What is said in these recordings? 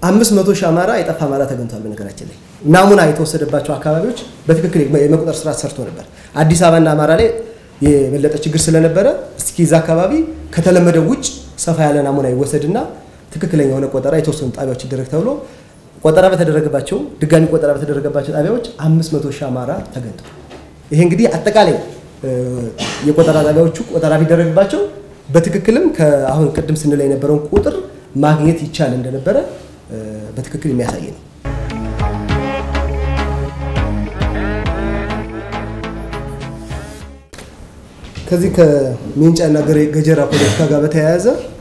አምስት መቶ ሺህ አማራ የጠፋ አማራ ተገኝቷል። በነገራችን ላይ ናሙና የተወሰደባቸው አካባቢዎች በትክክል የመቁጠር ስራ ሰርቶ ነበር። አዲስ አበባና አማራ ላይ የበለጠ ችግር ስለነበረ እስኪ እዛ አካባቢ ከተለመደው ውጭ ሰፋ ያለ ናሙና ይወሰድና ትክክለኛ የሆነ ቆጠራ የተወሰኑ ጣቢያዎች ይደረግ ተብሎ ቆጠራ በተደረገባቸው ድጋሚ ቆጠራ በተደረገባቸው ጣቢያዎች አምስት መቶ ሺህ አማራ ተገኝቷል። ይሄ እንግዲህ አጠቃላይ የቆጠራ ጣቢያዎቹ ቆጠራ ቢደረግባቸው በትክክልም ከአሁን ቅድም ስንል የነበረውን ቁጥር ማግኘት ይቻል እንደነበረ በትክክል የሚያሳይ ነው። ከዚህ ከሜንጫና ገጀራ ፖለቲካ ጋር በተያያዘ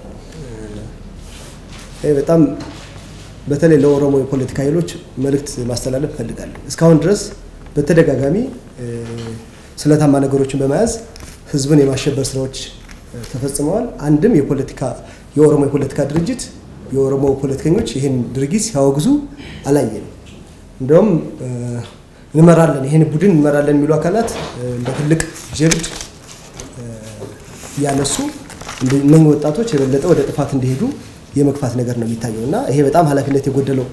በጣም በተለይ ለኦሮሞ የፖለቲካ ኃይሎች መልእክት ማስተላለፍ እፈልጋለሁ። እስካሁን ድረስ በተደጋጋሚ ስለታማ ነገሮችን በመያዝ ህዝብን የማሸበር ስራዎች ተፈጽመዋል። አንድም የፖለቲካ የኦሮሞ የፖለቲካ ድርጅት የኦሮሞ ፖለቲከኞች ይህን ድርጊት ሲያወግዙ አላየንም። እንደውም እንመራለን ይህን ቡድን እንመራለን የሚሉ አካላት እንደ ትልቅ ጀብድ እያነሱ እነኝህ ወጣቶች የበለጠ ወደ ጥፋት እንዲሄዱ የመግፋት ነገር ነው የሚታየው እና ይሄ በጣም ኃላፊነት የጎደለው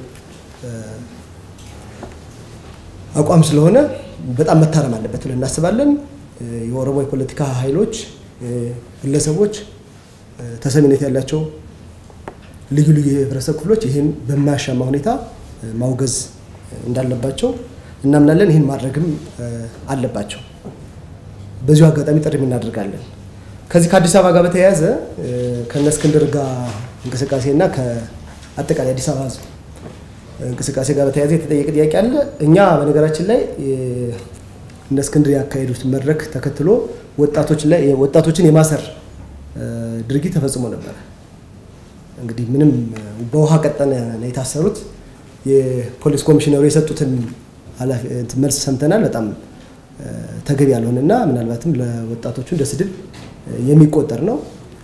አቋም ስለሆነ በጣም መታረም አለበት ብለን እናስባለን። የኦሮሞ የፖለቲካ ኃይሎች፣ ግለሰቦች፣ ተሰሚነት ያላቸው ልዩ ልዩ የህብረተሰብ ክፍሎች ይህን በማያሻማ ሁኔታ ማውገዝ እንዳለባቸው እናምናለን። ይህን ማድረግም አለባቸው። በዚሁ አጋጣሚ ጥሪ እናደርጋለን። ከዚህ ከአዲስ አበባ ጋር በተያያዘ ከነ እስክንድር ጋር እንቅስቃሴ እና ከአጠቃላይ አዲስ አበባ ህዝብ እንቅስቃሴ ጋር በተያያዘ የተጠየቀ ጥያቄ አለ። እኛ በነገራችን ላይ እነ እስክንድር ያካሄዱት መድረክ ተከትሎ ወጣቶችን የማሰር ድርጊት ተፈጽሞ ነበረ። እንግዲህ ምንም በውሃ ቀጠነ ነው የታሰሩት። የፖሊስ ኮሚሽነሩ የሰጡትን መልስ ሰምተናል። በጣም ተገቢ ያልሆነና ምናልባትም ለወጣቶቹ እንደ ስድብ የሚቆጠር ነው።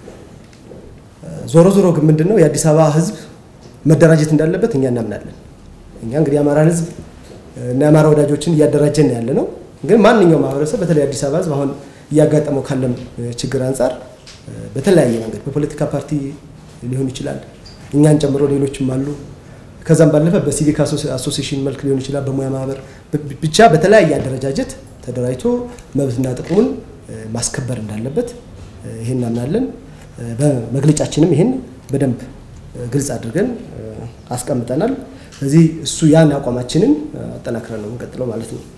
ዞሮ ዞሮ ግን ምንድን ነው የአዲስ አበባ ህዝብ መደራጀት እንዳለበት እኛ እናምናለን። እኛ እንግዲህ የአማራን ህዝብ እና የአማራ ወዳጆችን እያደራጀን ያለ ነው። ግን ማንኛውም ማህበረሰብ በተለይ አዲስ አበባ ህዝብ አሁን እያጋጠመው ካለም ችግር አንጻር በተለያየ መንገድ በፖለቲካ ፓርቲ ሊሆን ይችላል፣ እኛን ጨምሮ ሌሎችም አሉ። ከዛም ባለፈ በሲቪክ አሶሲሽን መልክ ሊሆን ይችላል፣ በሙያ ማህበር ብቻ በተለያየ አደረጃጀት ተደራጅቶ መብትና ጥቅሙን ማስከበር እንዳለበት ይሄን እናምናለን። በመግለጫችንም ይሄን በደንብ ግልጽ አድርገን አስቀምጠናል። ስለዚህ እሱ ያን አቋማችንን አጠናክረን ነው የምንቀጥለው ማለት ነው።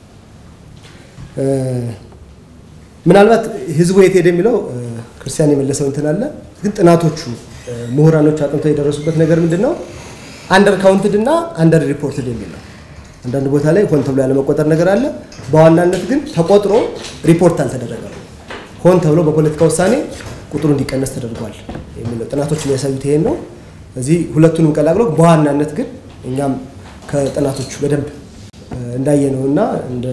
ምናልባት ህዝቡ የት ሄደ የሚለው ክርስቲያን የመለሰው እንትን አለ። ግን ጥናቶቹ ምሁራኖች አጥንተው የደረሱበት ነገር ምንድን ነው? አንደር ካውንትድ እና አንደር ሪፖርትድ የሚል ነው። አንዳንድ ቦታ ላይ ሆን ተብሎ ያለመቆጠር ነገር አለ። በዋናነት ግን ተቆጥሮ ሪፖርት አልተደረገም። ሆን ተብሎ በፖለቲካ ውሳኔ ቁጥሩ እንዲቀነስ ተደርጓል የሚለው ጥናቶች የሚያሳዩት ይሄን ነው። እዚህ ሁለቱንም ቀላቅሎ በዋናነት ግን እኛም ከጥናቶቹ በደንብ እንዳየ ነው እና እንደ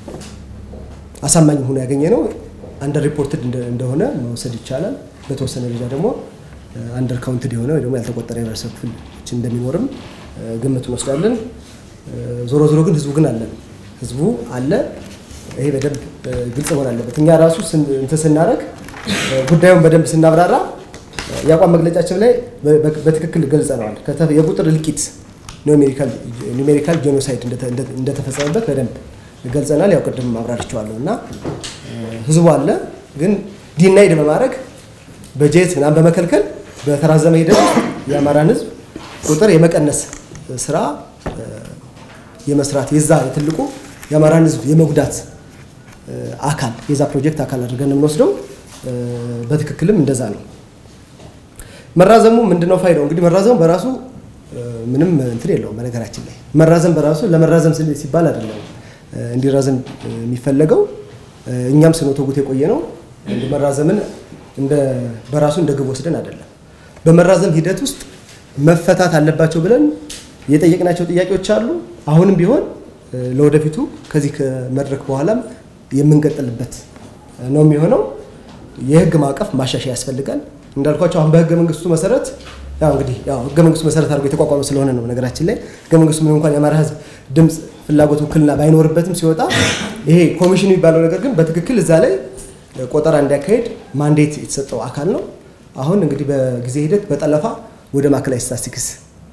አሳማኝ ሆኖ ያገኘ ነው አንደር ሪፖርትድ እንደሆነ መውሰድ ይቻላል። በተወሰነ ደረጃ ደግሞ አንደር ካውንትድ የሆነ ወይ ደግሞ ያልተቆጠረ የህብረተሰብ ክፍሎች እንደሚኖርም ግምት እንወስዳለን። ዞሮ ዞሮ ግን ህዝቡ ግን አለ ህዝቡ አለ። ይሄ በደንብ ግልጽ መሆን አለበት። እኛ ራሱ እንትን ስናደርግ ጉዳዩን በደንብ ስናብራራ የአቋም መግለጫችን ላይ በትክክል ገልጸነዋል። የቁጥር እልቂት ኒሜሪካል ጄኖሳይድ እንደተፈጸመበት በደንብ ገልጸናል። ያው ቅድም አብራርቸዋለሁ እና ህዝቡ አለ ግን ዲናይድ በማድረግ በጀት ምናምን በመከልከል በተራዘመ ሂደት የአማራን ህዝብ ቁጥር የመቀነስ ስራ የመስራት የዛ የትልቁ የአማራን ህዝብ የመጉዳት አካል የዛ ፕሮጀክት አካል አድርገን የምንወስደው በትክክልም እንደዛ ነው። መራዘሙ ምንድነው ፋይዳው? እንግዲህ መራዘሙ በራሱ ምንም እንትን የለውም። በነገራችን ላይ መራዘም በራሱ ለመራዘም ሲባል አይደለም እንዲራዘም የሚፈለገው እኛም ስንወተጉት የቆየ ነው። መራዘምን በራሱ እንደ ግብ ወስደን አይደለም። በመራዘም ሂደት ውስጥ መፈታት አለባቸው ብለን የጠየቅናቸው ጥያቄዎች አሉ። አሁንም ቢሆን ለወደፊቱ ከዚህ ከመድረክ በኋላም የምንቀጥልበት ነው የሚሆነው። የህግ ማዕቀፍ ማሻሻያ ያስፈልጋል። እንዳልኳቸው አሁን በህገ መንግስቱ መሰረት ያው እንግዲህ ያው ህገ መንግስቱ መሰረት አድርጎ የተቋቋመ ስለሆነ ነው። ነገራችን ላይ ህገ መንግስቱ ምንም እንኳን የአማራ ህዝብ ድምፅ፣ ፍላጎት፣ ውክልና ባይኖርበትም ሲወጣ ይሄ ኮሚሽን የሚባለው ነገር ግን በትክክል እዛ ላይ ቆጠራ እንዲያካሄድ ማንዴት የተሰጠው አካል ነው። አሁን እንግዲህ በጊዜ ሂደት በጠለፋ ወደ ማዕከላዊ ስታቲስቲክስ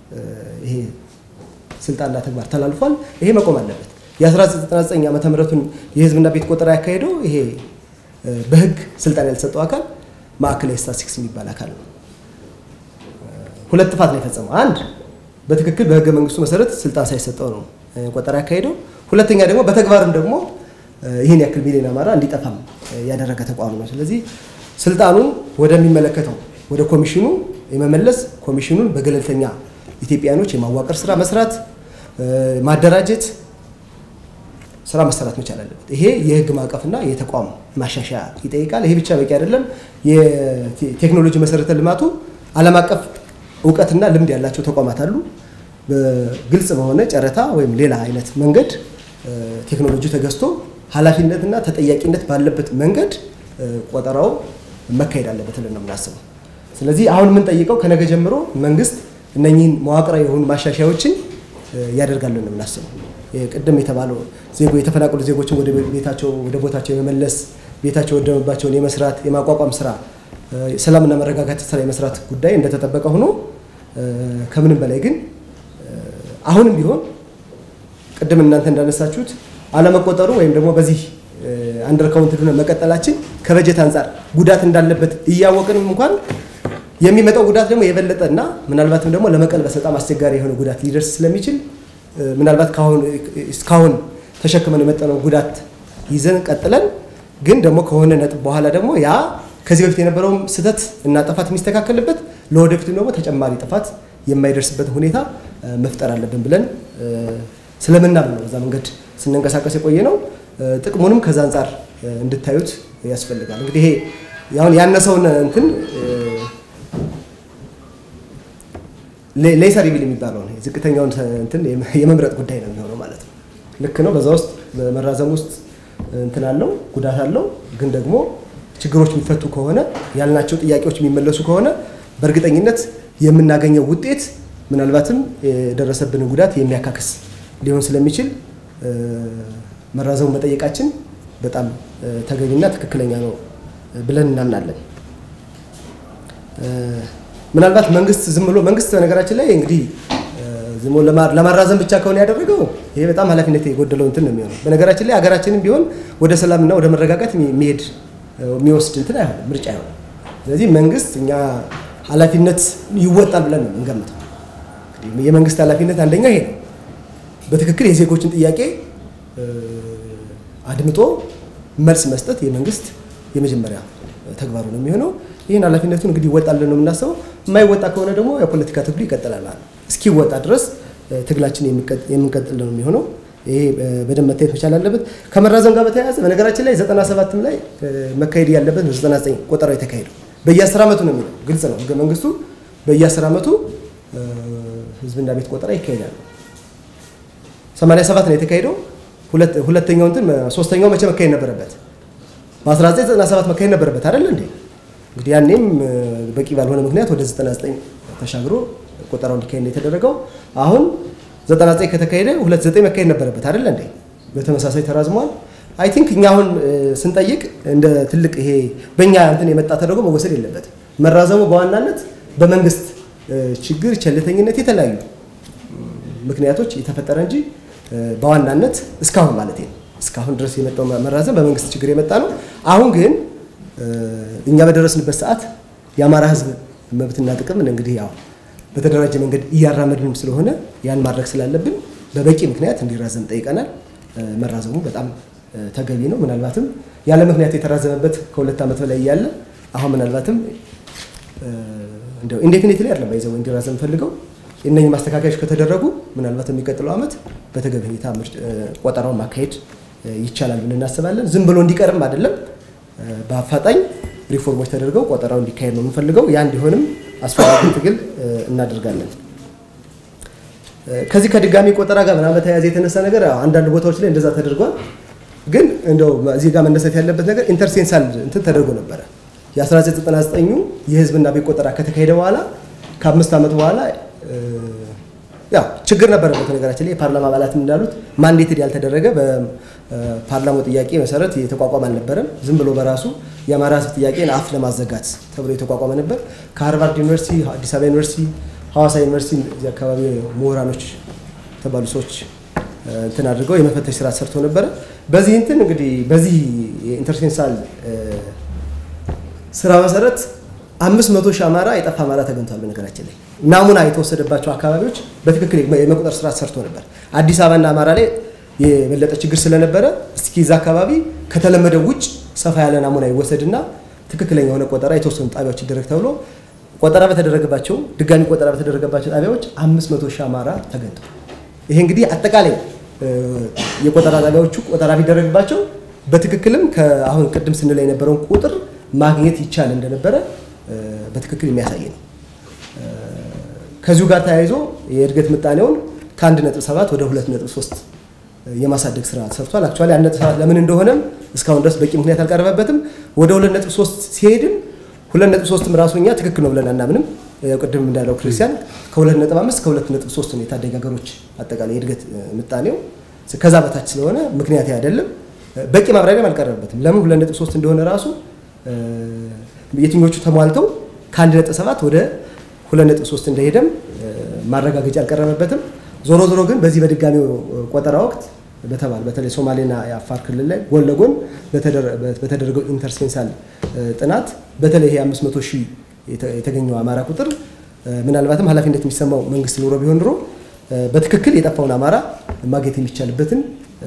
ይሄ ስልጣንና ተግባር ተላልፏል። ይሄ መቆም አለበት። የ1999 ዓመተ ምህረቱን የህዝብና ቤት ቆጠራ ያካሄደው ይሄ በህግ ስልጣን ያልተሰጠው አካል ማዕከላዊ ስታቲስቲክስ የሚባል አካል ነው። ሁለት ጥፋት ነው የፈጸመው። አንድ በትክክል በህገ መንግስቱ መሰረት ስልጣን ሳይሰጠው ነው ቆጠራ ያካሄደው። ሁለተኛ ደግሞ በተግባርም ደግሞ ይህን ያክል ሚሊዮን አማራ እንዲጠፋም ያደረገ ተቋም ነው። ስለዚህ ስልጣኑን ወደሚመለከተው ወደ ኮሚሽኑ የመመለስ ኮሚሽኑን በገለልተኛ ኢትዮጵያኖች የማዋቀር ስራ መስራት፣ ማደራጀት ስራ መሰራት መቻል አለበት። ይሄ የህግ ማዕቀፍና የተቋም ማሻሻያ ይጠይቃል። ይሄ ብቻ በቂ አይደለም። የቴክኖሎጂ መሰረተ ልማቱ ዓለም አቀፍ እውቀትና ልምድ ያላቸው ተቋማት አሉ። በግልጽ በሆነ ጨረታ ወይም ሌላ አይነት መንገድ ቴክኖሎጂ ተገዝቶ ኃላፊነትና ተጠያቂነት ባለበት መንገድ ቆጠራው መካሄድ አለበት ብለን ነው የምናስበው። ስለዚህ አሁን የምንጠይቀው ከነገ ጀምሮ መንግስት እነኚህን መዋቅራዊ የሆኑ ማሻሻያዎችን ያደርጋል ነው የምናስበው። ቅድም የተባለው ዜጎ የተፈናቀሉ ዜጎችን ወደ ቤታቸው ወደ ቦታቸው የመመለስ ቤታቸው ወደመባቸውን የመስራት የማቋቋም ስራ ሰላምና መረጋጋት ስራ የመስራት ጉዳይ እንደተጠበቀ ሆኖ ከምንም በላይ ግን አሁንም ቢሆን ቅድም እናንተ እንዳነሳችሁት አለመቆጠሩ ወይም ደግሞ በዚህ አንደር ካውንትድ ሆነ መቀጠላችን ከበጀት አንጻር ጉዳት እንዳለበት እያወቅንም እንኳን የሚመጣው ጉዳት ደግሞ የበለጠ እና ምናልባትም ደግሞ ለመቀልበስ በጣም አስቸጋሪ የሆነ ጉዳት ሊደርስ ስለሚችል ምናልባት እስካሁን ተሸክመን የመጠነው ጉዳት ይዘን ቀጥለን ግን ደግሞ ከሆነ ነጥብ በኋላ ደግሞ ያ ከዚህ በፊት የነበረውም ስህተት እና ጥፋት የሚስተካከልበት ለወደፊቱ ደግሞ ተጨማሪ ጥፋት የማይደርስበት ሁኔታ መፍጠር አለብን ብለን ስለምናምን ነው በዛ መንገድ ስንንቀሳቀስ የቆየ ነው። ጥቅሙንም ከዛ አንጻር እንድታዩት ያስፈልጋል። እንግዲህ ይሄ ያሁን ያነሰውን እንትን ሌሰር ቢል የሚባለው ነው ዝቅተኛውን እንትን የመምረጥ ጉዳይ ነው የሚሆነው ማለት ነው። ልክ ነው። በዛ ውስጥ በመራዘም ውስጥ እንትን አለው ጉዳት አለው። ግን ደግሞ ችግሮች የሚፈቱ ከሆነ ያልናቸው ጥያቄዎች የሚመለሱ ከሆነ በእርግጠኝነት የምናገኘው ውጤት ምናልባትም የደረሰብንን ጉዳት የሚያካክስ ሊሆን ስለሚችል መራዘሙ መጠየቃችን በጣም ተገቢና ትክክለኛ ነው ብለን እናምናለን። ምናልባት መንግስት ዝም ብሎ መንግስት በነገራችን ላይ እንግዲህ ዝም ብሎ ለማራዘም ብቻ ከሆነ ያደረገው ይሄ በጣም ኃላፊነት የጎደለው እንትን ነው የሚሆነው። በነገራችን ላይ ሀገራችንም ቢሆን ወደ ሰላምና ወደ መረጋጋት የሚሄድ የሚወስድ እንትን አይሆንም፣ ምርጫ አይሆንም። ስለዚህ መንግስት እኛ ኃላፊነት ይወጣል ብለን ነው የምንገምተው። የመንግስት ኃላፊነት አንደኛ ይሄ ነው። በትክክል የዜጎችን ጥያቄ አድምጦ መልስ መስጠት የመንግስት የመጀመሪያ ተግባሩ ነው የሚሆነው። ይህን ኃላፊነቱን እንግዲህ ይወጣልን ነው የምናስበው። የማይወጣ ከሆነ ደግሞ የፖለቲካ ትግሉ ይቀጥላል ማለት ነው። እስኪወጣ ድረስ ትግላችን የምንቀጥል ነው የሚሆነው። ይሄ በደንብ መታየት መቻል አለበት። ከመራዘም ጋር በተያያዘ በነገራችን ላይ 97ም ላይ መካሄድ ያለበት ነው 99 ቆጠራው የተካሄደው በየ10 ዓመቱ ነው የሚለው ግልጽ ነው ህገ መንግስቱ። በየ10 ዓመቱ ህዝብና ቤት ቆጠራ ይካሄዳል። 87 ነው የተካሄደው። ሁለተኛው እንትን ሶስተኛው መቼ መካሄድ ነበረበት? በ1997 መካሄድ ነበረበት አይደል እንዴ? እንግዲህ ያኔም በቂ ባልሆነ ምክንያት ወደ 99 ተሻግሮ ቆጠራው እንዲካሄድ ነው የተደረገው። አሁን 99 ከተካሄደ 29 መካሄድ ነበረበት አይደል እንዴ? በተመሳሳይ ተራዝሟል። አይ ቲንክ እኛ አሁን ስንጠይቅ እንደ ትልቅ ይሄ በእኛ እንትን የመጣ ተደርጎ መወሰድ የለበትም። መራዘሙ በዋናነት በመንግስት ችግር፣ ቸልተኝነት፣ የተለያዩ ምክንያቶች የተፈጠረ እንጂ በዋናነት እስካሁን ማለት ነው እስካሁን ድረስ የመጣው መራዘም በመንግስት ችግር የመጣ ነው። አሁን ግን እኛ በደረስንበት ሰዓት የአማራ ህዝብ መብትና ጥቅም እንግዲህ ያው በተደራጀ መንገድ እያራመድንም ስለሆነ ያን ማድረግ ስላለብን በበቂ ምክንያት እንዲራዘም ጠይቀናል። መራዘሙ በጣም ተገቢ ነው። ምናልባትም ያለ ምክንያት የተራዘመበት ከሁለት ዓመት በላይ እያለ አሁን ምናልባትም እንደው ኢንዴፊኒትሊ አይደለም ባይዘው እንዲራዘም ፈልገው እነኚህ ማስተካከያዎች ከተደረጉ ምናልባት የሚቀጥለው ዓመት በተገቢ ሁኔታ ቆጠራውን ማካሄድ ይቻላል ብለን እናስባለን። ዝም ብሎ እንዲቀርም አይደለም፣ በአፋጣኝ ሪፎርሞች ተደርገው ቆጠራው እንዲካሄድ ነው የምንፈልገው። ያ እንዲሆንም አስፈላጊ ትግል እናደርጋለን። ከዚህ ከድጋሚ ቆጠራ ጋር ምናምን በተያያዘ የተነሳ ነገር አንዳንድ ቦታዎች ላይ እንደዛ ተደርጓል። ግን እንደው እዚህ ጋር መነሳት ያለበት ነገር ኢንተርሴንሳል እንትን ተደርጎ ነበረ። የ1999 የህዝብና ቤት ቆጠራ ከተካሄደ በኋላ ከአምስት ዓመት በኋላ ያው ችግር ነበረበት። ነገራችን ላይ የፓርላማ አባላት እንዳሉት ማንዴትድ ያልተደረገ በፓርላማው ጥያቄ መሰረት የተቋቋመ አልነበረም። ዝም ብሎ በራሱ የአማራ ህዝብ ጥያቄን አፍ ለማዘጋት ተብሎ የተቋቋመ ነበር። ከሃርቫርድ ዩኒቨርሲቲ፣ አዲስ አበባ ዩኒቨርሲቲ፣ ሐዋሳ ዩኒቨርሲቲ እዚህ አካባቢ ምሁራኖች የተባሉ ሰዎች እንትን አድርገው የመፈተሽ ስራ ሰርቶ ነበረ። በዚህ እንትን እንግዲህ በዚህ የኢንተርሴንሳል ስራ መሰረት አምስት መቶ ሺህ አማራ የጠፋ አማራ ተገኝቷል። በነገራችን ላይ ናሙና የተወሰደባቸው አካባቢዎች በትክክል የመቁጠር ስራ ሰርቶ ነበር። አዲስ አበባና አማራ ላይ የበለጠ ችግር ስለነበረ እስኪ እዛ አካባቢ ከተለመደው ውጭ ሰፋ ያለ ናሙና ይወሰድና ትክክለኛ የሆነ ቆጠራ የተወሰኑ ጣቢያዎች ይደረግ ተብሎ ቆጠራ በተደረገባቸው ድጋሚ ቆጠራ በተደረገባቸው ጣቢያዎች አምስት መቶ ሺህ አማራ ተገኝቷል። ይሄ እንግዲህ አጠቃላይ የቆጠራ ጣቢያዎቹ ቆጠራ ቢደረግባቸው በትክክልም ከአሁን ቅድም ስንል የነበረውን ቁጥር ማግኘት ይቻል እንደነበረ በትክክል የሚያሳይ ነው። ከዚሁ ጋር ተያይዞ የእድገት ምጣኔውን ከ1.7 ወደ 2.3 የማሳደግ ስራ ተሰርቷል። አክቹዋሊ 1.7 ለምን እንደሆነም እስካሁን ድረስ በቂ ምክንያት አልቀረበበትም። ወደ 2.3 ሲሄድም 2.3ም ራሱ እኛ ትክክል ነው ብለን አናምንም። ቅድም እንዳለው ክርስቲያን ከ2.5 እስከ 2.3 ነው የታዳጊ ሀገሮች አጠቃላይ የእድገት ምጣኔው። ከዛ በታች ስለሆነ ምክንያት አይደለም። በቂ ማብራሪያም አልቀረበበትም። ለምን 2.3 እንደሆነ ራሱ የትኞቹ ተሟልተው ከ1.7 ወደ 2.3 እንደሄደም ማረጋገጫ አልቀረበበትም። ዞሮ ዞሮ ግን በዚህ በድጋሚው ቆጠራ ወቅት በተባለ በተለይ ሶማሌና የአፋር ክልል ላይ ጎን ለጎን በተደረገው ኢንተርሴንሳል ጥናት በተለይ ይሄ 500 ሺህ የተገኘው አማራ ቁጥር ምናልባትም ኃላፊነት የሚሰማው መንግስት ኑሮ ቢሆን ኑሮ በትክክል የጠፋውን አማራ ማግኘት የሚቻልበትን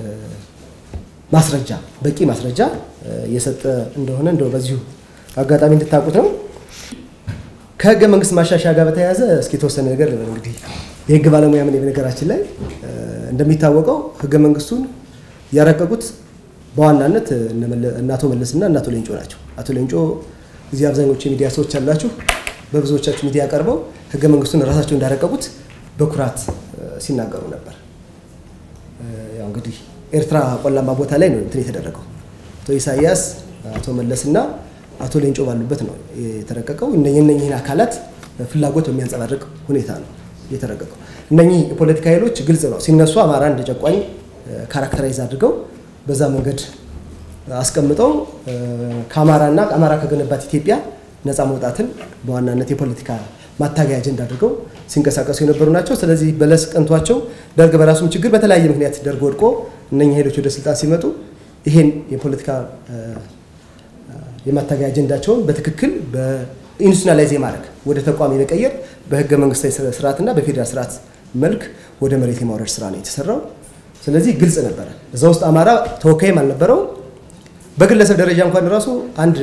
ማስረጃ በቂ ማስረጃ የሰጠ እንደሆነ እንደው በዚሁ አጋጣሚ እንድታውቁት ነው። ከህገ መንግስት ማሻሻያ ጋር በተያያዘ እስኪ የተወሰነ ነገር እንግዲህ የህግ ባለሙያ ምን በነገራችን ላይ እንደሚታወቀው ህገ መንግስቱን ያረቀቁት በዋናነት እነ አቶ መለስና እነ አቶ ሌንጮ ናቸው። አቶ ሌንጮ እዚህ አብዛኞቹ የሚዲያ ሰዎች አላችሁ፣ በብዙዎቻችሁ ሚዲያ ቀርበው ህገ መንግስቱን ራሳቸው እንዳረቀቁት በኩራት ሲናገሩ ነበር። ያው እንግዲህ ኤርትራ ቆላማ ቦታ ላይ ነው እንትን የተደረገው። አቶ ኢሳያስ፣ አቶ መለስና አቶ ሌንጮ ባሉበት ነው የተረቀቀው። እነኚህን አካላት ፍላጎት በሚያንጸባርቅ ሁኔታ ነው የተረቀቀው። እነኚህ የፖለቲካ ኃይሎች ግልጽ ነው ሲነሱ አማራ እንደ ጨቋኝ ካራክተራይዝ አድርገው በዛ መንገድ አስቀምጠው ከአማራና አማራ ከገነባት ኢትዮጵያ ነፃ መውጣትን በዋናነት የፖለቲካ ማታገያ አጀንዳ አድርገው ሲንቀሳቀሱ የነበሩ ናቸው። ስለዚህ በለስ ቀንቷቸው ደርግ በራሱም ችግር በተለያየ ምክንያት ደርግ ወድቆ እነኚህ ኃይሎች ወደ ስልጣን ሲመጡ ይሄን የፖለቲካ የማታገያ አጀንዳቸውን በትክክል በኢንስቲቱሽናላይዝ የማድረግ ወደ ተቋም የመቀየር በህገ መንግስታዊ ስርዓትና በፌዴራል ስርዓት መልክ ወደ መሬት የማውረድ ስራ ነው የተሰራው። ስለዚህ ግልጽ ነበረ። እዛ ውስጥ አማራ ተወካይም አልነበረው። በግለሰብ ደረጃ እንኳን ራሱ አንድ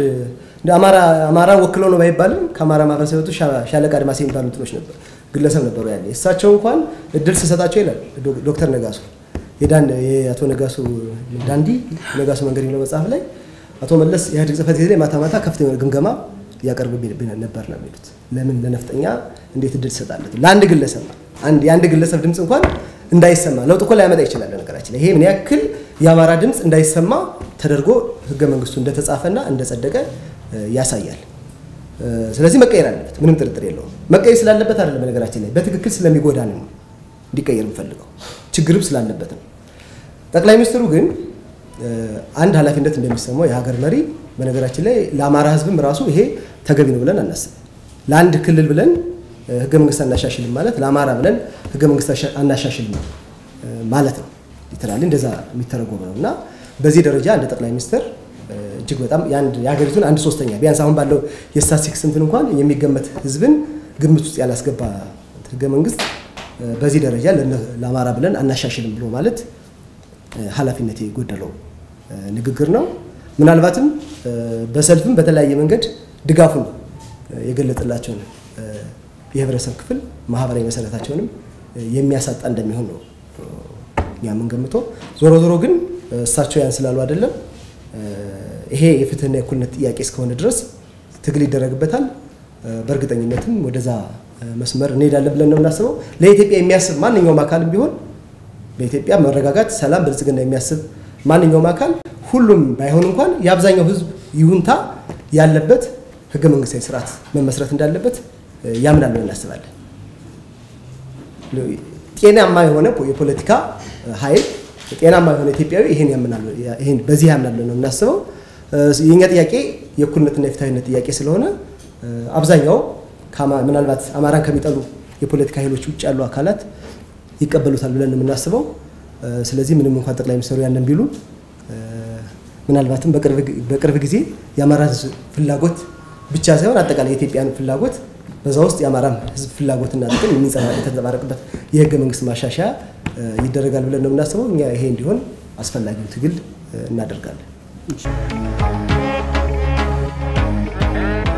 አማራ ወክለው ነው ባይባልም ከአማራ ማህበረሰብ ሻለቃ አድማሴ የሚባሉ እንትኖች ነበር ግለሰብ ነበሩ ያለ እሳቸው እንኳን እድል ስሰጣቸው ይላል ዶክተር ነጋሱ የአቶ ነጋሱ ዳንዲ ነጋሱ መንገድ የሚለው መጽሐፍ ላይ አቶ መለስ ኢህአዴግ ጽህፈት ቤት ላይ ማታ ማታ ከፍተኛ ግምገማ ያቀርብብን ነበር ነው የሚሉት። ለምን ለነፍጠኛ እንዴት እድል ትሰጣለት? ለአንድ ግለሰብ አንድ የአንድ ግለሰብ ድምፅ እንኳን እንዳይሰማ ለውጥ እኮ ላያመጣ ይችላል። ነገራችን ላይ ይሄ ምን ያክል የአማራ ድምፅ እንዳይሰማ ተደርጎ ህገ መንግስቱ እንደተጻፈና እንደጸደቀ ያሳያል። ስለዚህ መቀየር አለበት፣ ምንም ጥርጥር የለውም። መቀየር ስላለበት አይደለም፣ በነገራችን ላይ በትክክል ስለሚጎዳን ነው እንዲቀየር የምፈልገው፣ ችግርም ስላለበት ነው። ጠቅላይ ሚኒስትሩ ግን አንድ ኃላፊነት እንደሚሰማው የሀገር መሪ በነገራችን ላይ ለአማራ ህዝብም ራሱ ይሄ ተገቢ ነው ብለን አናስብም። ለአንድ ክልል ብለን ህገ መንግስት አናሻሽልም ማለት ለአማራ ብለን ህገ መንግስት አናሻሽልም ማለት ነው። ሊተራሊ እንደዛ የሚተረጎም ነው እና በዚህ ደረጃ እንደ ጠቅላይ ሚኒስትር እጅግ በጣም የሀገሪቱን አንድ ሶስተኛ ቢያንስ አሁን ባለው የስታቲስቲክስ እንትን እንኳን የሚገመት ህዝብን ግምት ውስጥ ያላስገባ ህገ መንግስት በዚህ ደረጃ ለአማራ ብለን አናሻሽልም ብሎ ማለት ኃላፊነት የጎደለው ንግግር ነው። ምናልባትም በሰልፍም በተለያየ መንገድ ድጋፉን የገለጠላቸውን የህብረተሰብ ክፍል ማህበራዊ መሰረታቸውንም የሚያሳጣ እንደሚሆን ነው እኛ የምንገምተው። ዞሮ ዞሮ ግን እሳቸው ያን ስላሉ አይደለም ይሄ የፍትህና የእኩልነት ጥያቄ እስከሆነ ድረስ ትግል ይደረግበታል። በእርግጠኝነትም ወደዛ መስመር እንሄዳለን ብለን ነው የምናስበው። ለኢትዮጵያ የሚያስብ ማንኛውም አካልም ቢሆን በኢትዮጵያ መረጋጋት፣ ሰላም፣ ብልጽግና የሚያስብ ማንኛውም አካል ሁሉም ባይሆን እንኳን የአብዛኛው ህዝብ ይሁንታ ያለበት ህገ መንግስታዊ ስርዓት መመስረት እንዳለበት ያምናል ብለን እናስባለን። ጤናማ የሆነ የፖለቲካ ኃይል ጤናማ የሆነ ኢትዮጵያዊ ይሄን ያምናል፣ ይሄን በዚህ ያምናል ብለን ነው የምናስበው። የኛ ጥያቄ የእኩልነትና የፍትሃዊነት ጥያቄ ስለሆነ አብዛኛው ምናልባት አማራን ከሚጠሉ የፖለቲካ ኃይሎች ውጭ ያሉ አካላት ይቀበሉታል ብለን ነው የምናስበው። ስለዚህ ምንም እንኳን ጠቅላይ ሚኒስትሩ ያንን ቢሉ ምናልባትም በቅርብ ጊዜ የአማራ ህዝብ ፍላጎት ብቻ ሳይሆን አጠቃላይ የኢትዮጵያን ፍላጎት በዛ ውስጥ የአማራም ህዝብ ፍላጎትና ጥቅም የተንጸባረቅበት የህገ መንግስት ማሻሻያ ይደረጋል ብለን ነው የምናስበው። እኛ ይሄ እንዲሆን አስፈላጊውን ትግል እናደርጋለን።